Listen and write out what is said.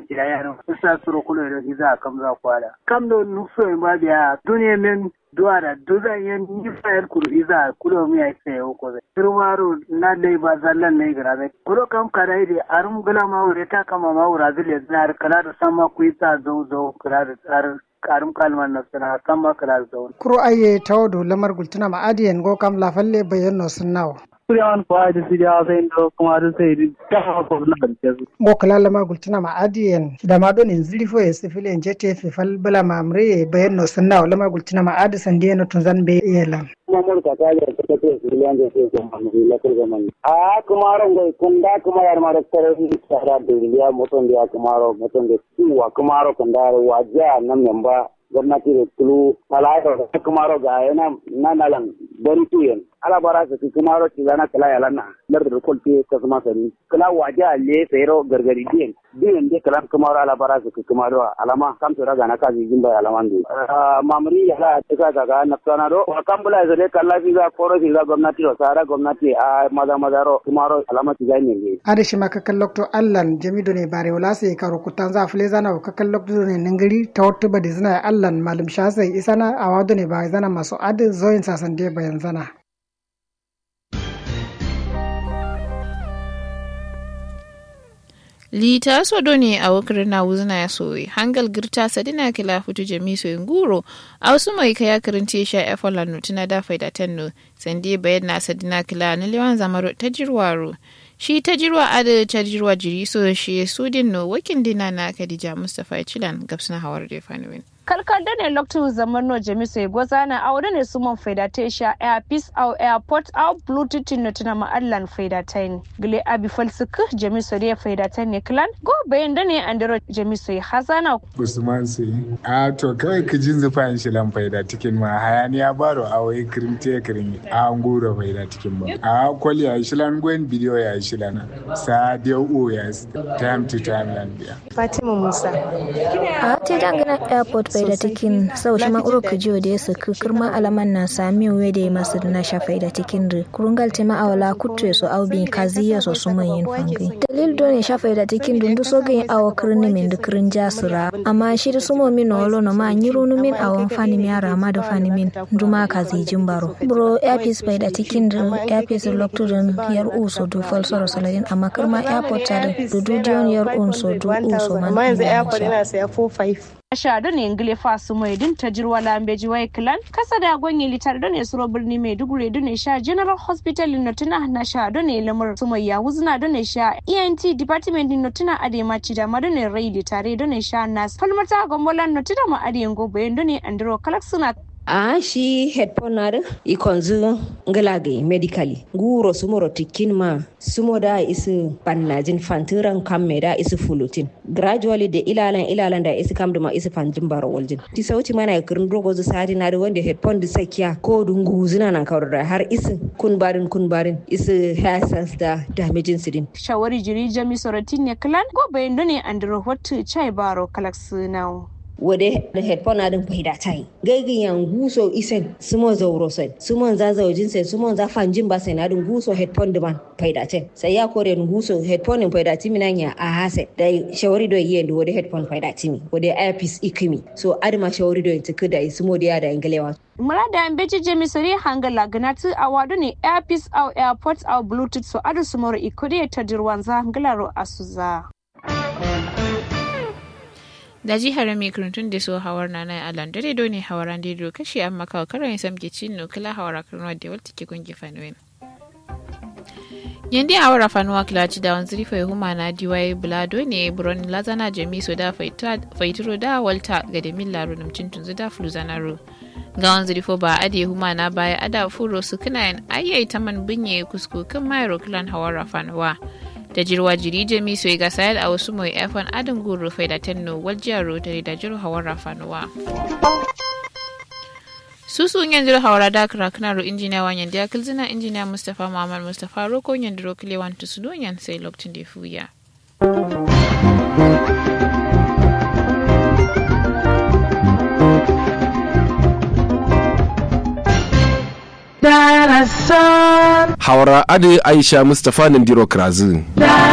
kira yaro sa suro kulo da za kam za kwala kam do nufo ba biya duniya men duwara duza yen ni fayar kuru iza kulo mi ay se o ko turwaru na dai ba zallan ne grabe kuro kam kada ide arum gula ma wure ta kama ma wura zile zar kala da sama ku isa zo zo kala da tsar karum kalman na sana sama kala da zo kuro aye tawdo lamar gultuna ma adiyen go kam la falle bayan no sunnawo Kuriyawan kuwa da su jawo sai da kuma da sai da ta ko na da su. Mo kala lama gultuna ma adiyen da ma donin zilifo ya sifile en jete fi fal bala ma amre bayan no sunna lama gultuna ma adi sande no tunzan be yelan. Kuma mun ka ta da ta ce su liyan da sai kuma mun la kurga man. A kuma ran goi kun da kuma yar ma da tare ni tsara da liya mutum da kuma ro mutum da suwa kuma ro kun da wajiya nan memba gwamnati da tulu talaita da kuma ro ga yana nanalan bari tuyen ala bara su kuma ro ci zana kala yala na lar da kol te ka kuma sani kala waje alle sayro gargari din din de kala kuma ro ala bara su kuma ro alama kam to daga na kaji jimba alama ndu mamri yala ta ka ga na tsana ro kam bula zale kala fi ga koro fi ga gwamnati ro sara gwamnati a maza maza ro kuma ro alama ci ga ne ade shi maka kallokto allan jamido ne bare wala sai karo kutan za fule zana ka kallokto ne ningiri ta wata badi zina allan malum shasai isana awado ne ba zana masu adi zoyin sasan de bayan zana lita sodo ne a wakar na wuzna ya soyi hangal girta sadina kila futu jami so nguro a wasu mai kaya karinte sha efola no tuna da faida tenno sande bayan na sadina kila na lewan zamaro ta jirwaro shi ta jirwa ada ta jirwa jiri so shi sudin no wakin dina na kadija mustafa chilan gabsuna hawar da faniwin kalkal da ne lokacin zaman no jami sai gwaza na aure ne su man faida ta sha air peace au airport au bluetooth no tuna ma allan faida ta ne gile abi falsuk jami sai da faida ta ne clan go bayan da ne andero jami sai hazana usman sai a to kawai ka jin zufan shi lan faida cikin ma hayaniya baro a wai kirimte kirimi a ngura faida cikin ba a kwali a shi lan gwen bidiyo ya shi lan sa dia o ya time to time lan biya fatima musa a te dangana airport faida tikin sau shi ma'uro ka jiyo da ya saki kirma alaman na sami uwe da ya masu na sha faida tikin da kurungal te ma awala kutre so au bin kazi ya so su man yin fangi dalil do ne sha faida tikin dundu so ga awa kirni min da kirin jasira amma shi da sumo min no lo no ma nyiru nu min awan fani mi ara ma da fani min duma kazi jimbaro bro airpiece faida tikin da airpiece lokturin yar u so du fal soro saladin amma kirma airport ta da du dion yar un so du u so man amma yanzu airport ina saya 45 shado ne ngile fasu mai din ta jirwa lambeji wai clan kasa da gonye litar da ne suro birni mai dugure da ne sha general hospital no tuna na sha da ne lamar su mai ya wuzna da ne sha ent department no tuna ade ma ci da ma da ne rai tare da ne sha nas falmata gombolan no tuna ma ade ngo bayan da ne andro kalak suna a shi headphone na ikonzu ngalage medically guro sumoro tikin ma sumo da isi pannajin fantiran kamme da isi fulutin gradually da ilalan ilalan da isi kam ma isi fanjin baro waljin ti sauti mana kirin dogo zu sadi na da wanda headphone da sakiya ko dungu zina nan kawar da har isi kun barin kun barin isi hassas da damaging sidin shawari jiri jami soratin ne clan go bayan ne andro hotu chai baro kalak sunawo wade da headphone na din fahida tai gaigin yan guso isen sumo zauro sai sumo za zaujin sai sumo za fanjin ba sai na din guso headphone da man fahida tai sai ya kore ni guso headphone fahida timi nan ya a hase da shawari do yin da wade headphone fahida timi wade earpiece ikimi so adima shawari do tuku da sumo da ya da ingalewa murada an beji jemi sore hangala ganatu awadu ne earpiece au airport au bluetooth so adu sumoro ikode ta dirwanza hangalaro asuza da jihar mai kirintun da so hawar na na alan dare do ne hawaran da do kashi amma kawo karon ya samke cin no kila hawara karnuwa da wata ke kungi fanuwen yandi hawara fanuwa kila ci da wanzu rifa ya huma na diwaye bulado ne buron lazana jami so da faituro da walta ga da min laro namcin tunzu da fluzanaro ga wanzu rifo ba ade huma na baya ada furo su kana yan ayyai ta man binye kusku kan mayro kilan hawara fanuwa da jirwa jiri jami so ga sayar a wasu mai efan adin guru fai da tenno waljiyar rotary da jiru hawar rafanuwa susu yanzu hawara da kraknaro injiniya wanyan da kilzina injiniya mustapha muhammad mustapha roko yan diro kile wan tusu donyan sai lokacin da fuya Hawara Ade Aisha Mustapha Nandiro Krazin.